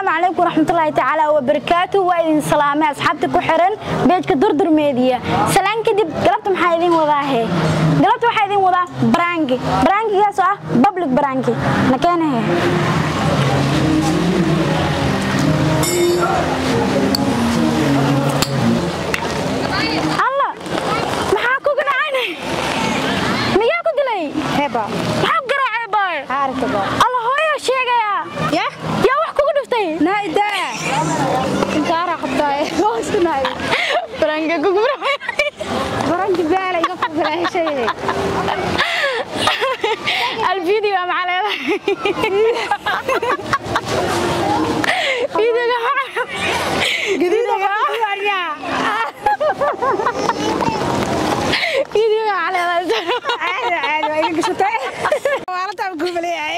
asalaamu calaykum waraxmatullaahi tacaala wabarakaatu waa idin salaamay asxaabta ku xiran beejka durdur meediya salaan kadib galabta maxaa idin wadaahe galabta waxaa idin wadaa baraangi baraangigaas oo ah public baraangi nakeenahe alla maxaa kugu dhacayna miyaa ku dilay Heba. maxaa ku garaacay boy Harkaba. alla hooyo sheegaya Ya? yaa wax kugu dhuftay Naida. Intara qabtay. Hoosnay. baraangi kugu dhacay Baranki bala iga fuulay shay. الفيديو مع فيديو جديد فيديو على Aad aad way iga gashatay. Wala taa ku balay.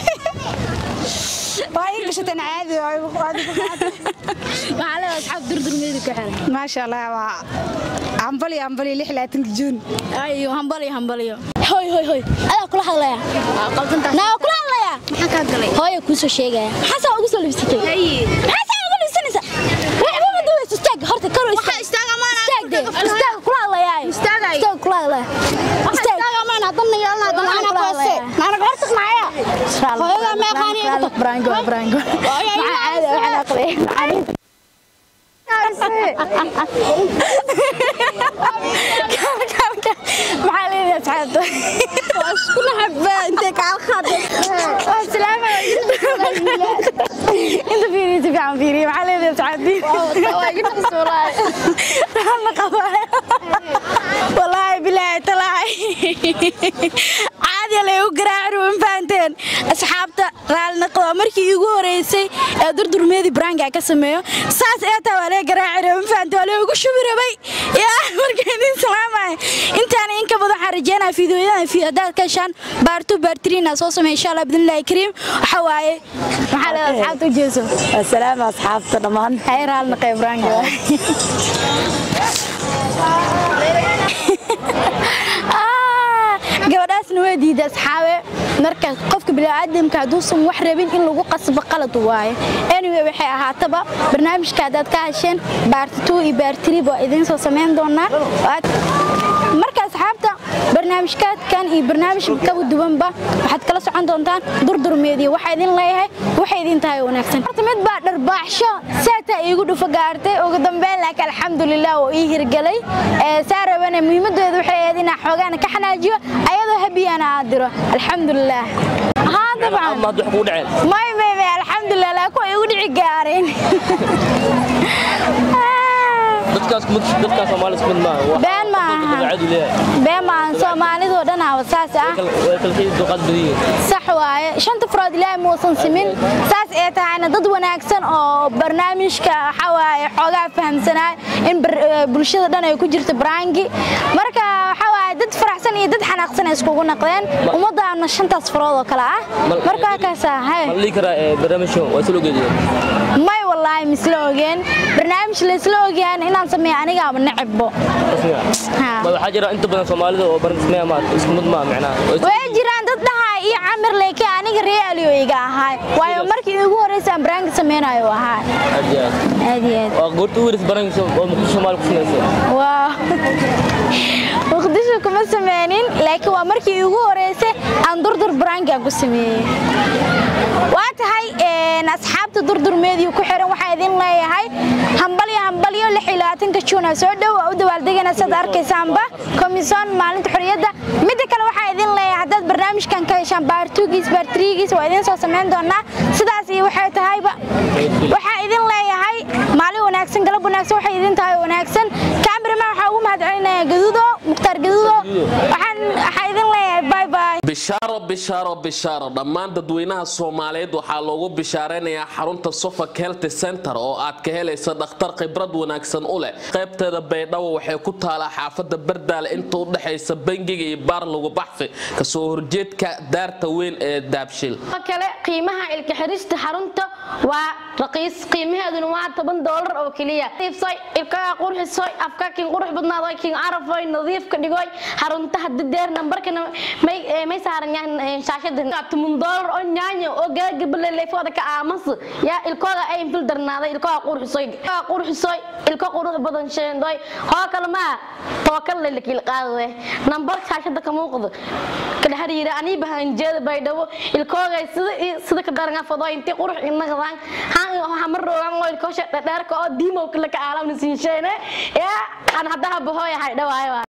Waa iga gashatay caadi way qaadi ku qaadi. على اصحاب دردر ميدي كحل Ma sha Allah waa ambali ambali 36 June. ايوه همبلي همبلي هوي هوي هوي انا كل حلaya نا كل حلaya Maxaa ka galay? hooyo ku soo sheegaya maxaa ugu soo libsatay Hay. maxaa ugu libsanaysa waxba ma duwayso istaag horta karo istaag Istaag amaana. istaag de istaag kula hadlaya Istaagay. istaag kula hadlaya istaag Istaag amaana dan yaalna dan ana ku ase. Nana horta maaya. Hooyada ma yaqaani inta. brango brango Hooyo, maxaa caadi waxaan aqlay maxaa leedahay asxaabta Kuna habba inta ka khadad. السلام انت فيري تبي عم فيري ما عليه تعدي والله بالله طلعي عادي لا يقرا وين فانتين اصحابته raal naqdo markii igu horeysay ee durdurmeedi branka ka sameeyo saas ee taa wala garaaci ma fahanto wala ugu shubirabay yaa markii idin salaamay intaan in ka badan waxaan rajeynayaa fiidiyoyadan fi hadaad ka shan baartu baartriina soo sameey insha Allah bidnillaahi kariim waxa waaye maxaa la asxaabta u jeeso السلام أصحابتنا دمان hay raal naqay branka gabadhaasna waa diiday asxaabe marka qofka bini'aadamka hadduusan wax rabin in lagu qasbo qalad waaye anyway waxay ahaataba barnaamijka haddaad ka hesheen baarti two iyo baarti waa idiin soo samayn doonaa Waad- marka asxaabta barnaamijkaadkan iyo barnaamij kaba duwanba waxaad kala socon doontaan durdur meediya waxaa idin leeyahay waxay idin tahay wanaagsan horta mid baa dharbaaxsho saataa iigu dhufa gaartay ugu dambeyn laakiin alxamdulilah oo ii hirgelay ee saa rabana muhiimadeedu waxay ahayd inaan xoogaana ka xanaajiyo ayadoo habiyana aad diro alxamdulilah haa dabcan ما تحكوا دعين may may may alxamdulilah laakiin waa igu dhici gaareen dadkaas mid dadkaas Soomaali isku mid ma aha been ma aha caadi leeyahay been ma aha soomaalidoo dhan aa saas ah way kala xiis duqad badiyin sax waaye shanta farood ilaahay muusan simin saas ee tahayna dad wanaagsan oo barnaamijka waxa waaye xoogaa fahamsanaa in bar- eh, bulshada dhan ay ku jirto baraangi marka waxa waaye dad faraxsan iyo dad xanaaqsan ay iskugu naqdeen ummadaana shantaas farood oo kale ah Mal- marka halkaas ah hay ma lii karaa barnaamijkan waa soo geediyeen may wallaahi misla ogeen barnaamij la isla ogyahan inaan sameeyo anigaaba necebbo Ha. ma waxaa jira inta badan Soomaalida oo barnaamijka ma isku mid ma macnaa way jiraan dad dhahaa iyo camir leyke aniga realiyo iga ahaay waayo markii ugu horreysay aan baraangi sameynayo ahaa aad aad iyo aad waa goorta u waris barnaamijka oo muxuu Soomaali ku sameeyay waa muqdisho kuma sameynin laakiin waa markii ugu horreysay aan durdur baraangi aan ku sameeyey waa tahay een, asxaabta durdur meediya ku xiran waxaa idin leeyahay hambalyo hambalyo lix iyo labaatanka juuna soo dhow waa u dawaaldegana sidaad arkaysaanba komisoon maalinta xorriyadda midda kale waxaa idin leeyahay haddaad barnaamijkan ka heshaan baartugiis baartrigiis waa idin soo samayn doonaa sidaas iyo waxay tahayba waxaa idin leeyahay maalin wanaagsan galab wanaagsan waxay idin tahay wanaagsan kaamiraman waxaa ugu mahadcelinaya gaduudo mukhtaar gaduudo waxaan waxaa idin leeyahay bye bye bishaaro bishaaro bishaaro dhammaan dadweynaha soomaaliyeed waxaa loogu bishaaraynayaa xarunta suffolk health center oo aad ka helaysa dhakhtar khibrad wanaagsan u leh qaybteeda baydhabo waxay ku taalaa xaafada bardaale inta u dhexaysa bangiga iyo baar lagu baxfi kasoo horjeedka daarta weyn ee daabshil oo kale qiimaha ilka xirista xarunta waa raqiis qiimaheeduna waa toban doolar oo keliya iibsoy ilkaha qurxisoy afka kin qurux badnaadoy kin carafoy nadiifka dhigoy haruntaha dadeer nambarkana may may saaran yahay shaashada tumun doolar oo nyaanyo oo gaagabale leefooda ka aamas yaa ilkooda ay fil darnaaday ilkaha qurxisoy ilkaha qurxisoy ilka qurux badan sheendoy hoo kale ma tookal le lakil qaadade nambar shaashada ka muuqdo kala hariira anii bahan jeeda bay dhawo ilkooga sida sida ka daran afado intii qurux inagdan haan waxa mar roogan oo ilkoosha dheerka oo diimo kala ka aalamna siin sheene yaa aan hadaha bahoy hay dhawaayo